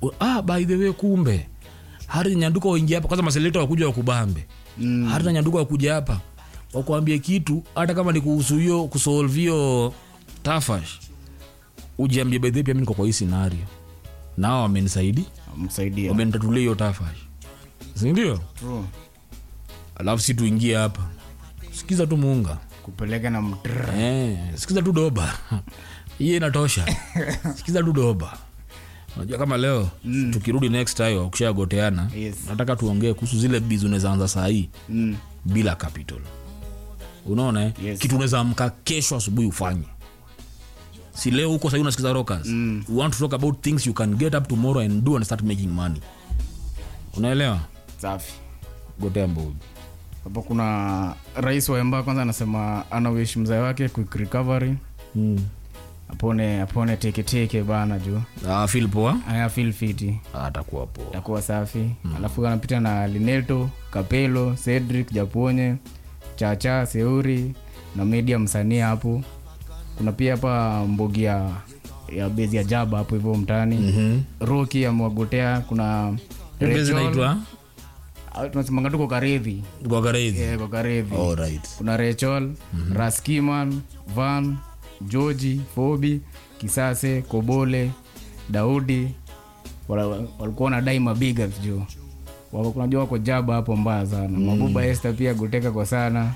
ah, by the way kumbe hari nyanduka waingia hapa kwanza maselekta wakuja wakubambe mm. hari na nyanduka wakuja hapa wakuambie kitu hata kama ni kuhusu hiyo kusolve hiyo tafash ujiambie by the way pia mi niko kwa hii scenario nao wamenisaidia msaidia wamenitatulia hiyo tafash sindio True. alafu si tuingie hapa sikiza tu muunga kupeleka na mtr eh, sikiza tu doba hiyo inatosha sikiza tu doba unajua kama leo mm. tukirudi next time ukishagoteana Yes. nataka tuongee kuhusu zile biz unawezaanza saa hii mm. bila capital unaona eh? Yes. kitu unaweza amka kesho asubuhi ufanye si leo huko sahii unasikiza rockers mm. we want to talk about things you can get up tomorrow and do and start making money unaelewa safi gotea mbogi hapo kuna rais wa emba kwanza anasema anawish mzee wake quick recovery mm. apone apone teketeke bana juu ah, feel poa aya feel fiti atakuwa poa takuwa safi alafu anapita na lineto kapelo cedric japonye chacha seuri na media msanii hapo kuna pia hapa mbogi ya ya bezi ya jaba hapo hivyo mtaani Mhm. roki amewagotea kuna Hiyo base Rachel. inaitwa Ah, tunasemanga tuko karedhi kwa kareithi Eh, kwa karedhi alright kuna rachel raskiman van georgi fobi kisase kobole daudi wala- walikuwa wanadai mabigas juu Wako- kunajua wako jaba hapo mbaya sana mabuba este pia goteka kwa sana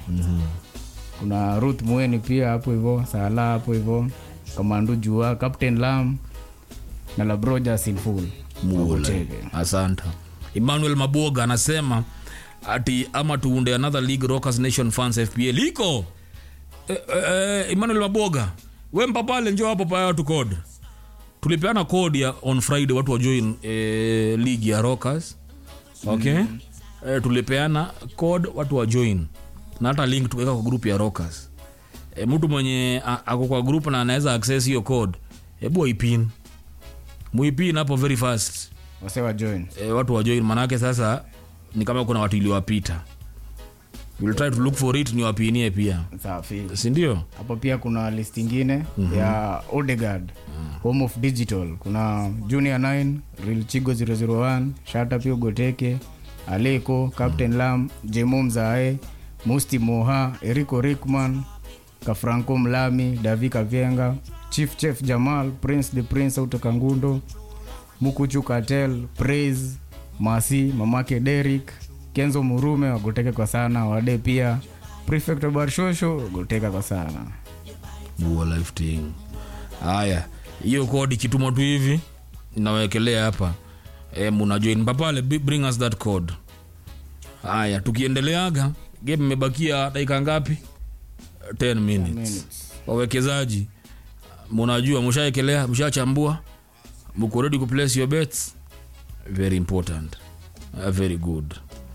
kuna ruth mweni pia hapo hivo sala hapo hivo kamandu jua captain lam na labroja sinful Mule. asante emmanuel maboga anasema ati ama tuunde another league rockers nation fans fpl iko eh, eh, emmanuel maboga we mpapale njo hapo paya watu code tulipeana code ya on friday watu wajoin eh, league ya rockers okay eh, tulipeana code watu wajoin na hata link tukaweka kwa group ya rockers eh, mtu mwenye a- ako kwa group na anaweza access hiyo code hebu waipin muipin hapo very fast wasewa join e, watu wajoin manake sasa ni kama kuna watu iliwapita We'll try to look for it ni wapinie pia safi sindio hapo pia kuna list ingine mm-hmm. ya odegard home of digital kuna junior 9 real chigo 001 shata pia goteke aleko captain lam jemo mzae musti moha eriko rickman kafranco mlami davi kavyenga chief chef jamal prince the prince autoka ngundo mukuchu katel praise masi mamake derik kenzo murume wagoteke kwa sana wade pia prefect wa barshosho wagoteka kwa sana Buo lifting haya hiyo kodi kituma tu hivi nawekelea hapa e, munajoin papale bi- bring us that code haya tukiendeleaga game imebakia dakika ngapi 10 minutes, minutes. wawekezaji munajua mushaekelea mshachambua muko ready kuplace your bets very important uh, very good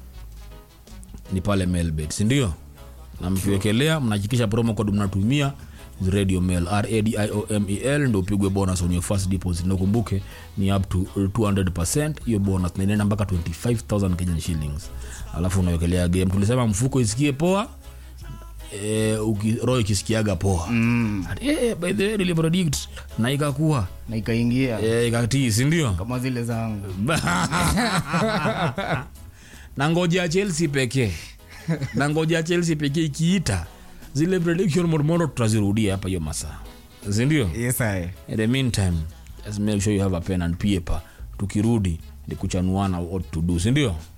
ni pale mailbet sindio na mkiwekelea mnahakikisha promo code mnatumia is radio mail radiomel ndo upigwe bonus on your first deposit na ukumbuke ni up to 200 hiyo bonus na inaenda mpaka 25000 kenyan shillings alafu unawekelea game tulisema mfuko isikie poa eh, uki- roho ikisikiaga poa mm. Ati, eh, by the way nilipredict na ikakuwa na ikaingia eh, ikatii sindio kama zile zangu na ngoja chelsea pekee na ngoja chelsea pekee ikiita zile prediction mormoro tutazirudia hapa hiyo masaa sindio yes, I. in the meantime just make sure you have a pen and paper tukirudi ni kuchanuana what to do sindio